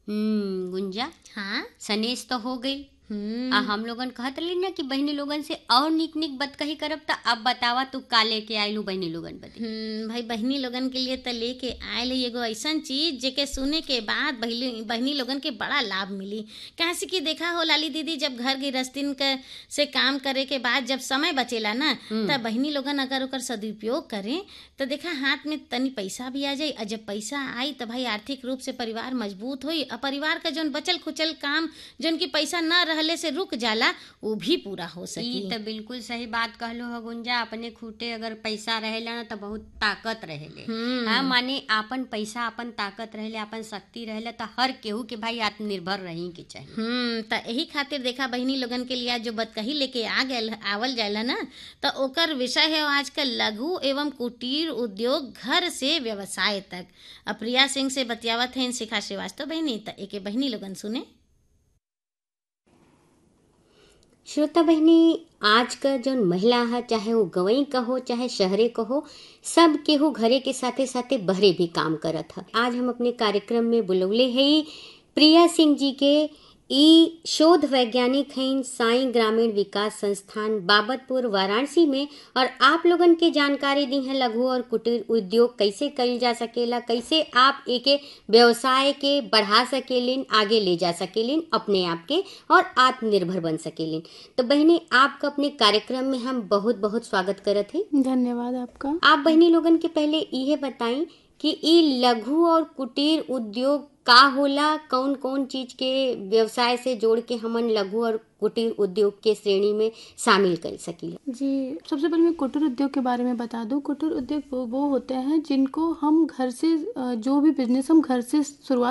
हम्म गुंजा हाँ सनेस तो हो गई हम्म आ हम लोगन कहत रही ना कि बहनी लोगन से और निक निक बत कही करब त अब बतावा तू का लेके आइलू बहनी लोगन बदे हम्म, भाई बहनी लोगन के लिए तो लेके आयल है एगो ऐसन चीज जेके सुने के बाद बहली बहनी लोगन के बड़ा लाभ मिली कहाँ से कि देखा हो लाली दीदी जब घर गृहस्थीन के से काम करे के बाद जब समय बचेला ना तब बहनी लोगन अगर ओकर सदुपयोग करें तो देखा हाथ में तनी पैसा भी आ जाई और जब पैसा आई तो भाई आर्थिक रूप से परिवार मजबूत होई और परिवार का जौन बचल खुचल काम जौन की पैसा न रहले से रुक जाला वो भी पूरा हो ई सकी त बिल्कुल सही बात कहलो हो गुंजा अपने खूटे अगर पैसा रहेला ना त बहुत ताकत रहेले हम्म। हाँ माने आपन पैसा अपन ताकत रहेले अपन शक्ति रहेले त हर केहू के भाई आत्मनिर्भर रही के चाहिए हम्म त यही खातिर देखा बहिनी लोगन के लिए आज जो बतकही लेके आ गए आवल जाएला ना तो ओकर विषय है आजकल लघु एवं कुटीर उद्योग घर से व्यवसाय तक अब प्रिया सिंह से बतियावत है शिखा श्रीवास्तव बहिनी त एके बहिनी लोगन सुने श्रोता बहनी आज का जो महिला है चाहे वो गवई का हो चाहे शहरे का हो सब केहू घरे के साथे साथे बहरे भी काम करत है आज हम अपने कार्यक्रम में बुलौले है प्रिया सिंह जी के ई शोध वैज्ञानिक हैं साई ग्रामीण विकास संस्थान बाबतपुर वाराणसी में और आप लोगन के जानकारी दी है लघु और कुटीर उद्योग कैसे कईल जा सकेला कैसे आप एके व्यवसाय के बढ़ा सकेलिन आगे ले जा सकेलिन अपने आप के और आत्मनिर्भर बन सकेलिन तो बहनी आपका अपने कार्यक्रम में हम बहुत बहुत स्वागत करत हैं धन्यवाद आपका आप बहनी लोगन के पहले इहे बताई कि ई लघु और कुटीर उद्योग का होला कौन कौन चीज के व्यवसाय से जोड़ के हमन लघु और कुटीर उद्योग के श्रेणी में शामिल कर सकीला जी सबसे पहले मैं कुटीर उद्योग के बारे में बता दूं कुटीर उद्योग वो वो होते हैं जिनको हम घर से अ, जो भी बिजनेस हम घर से शुरुआत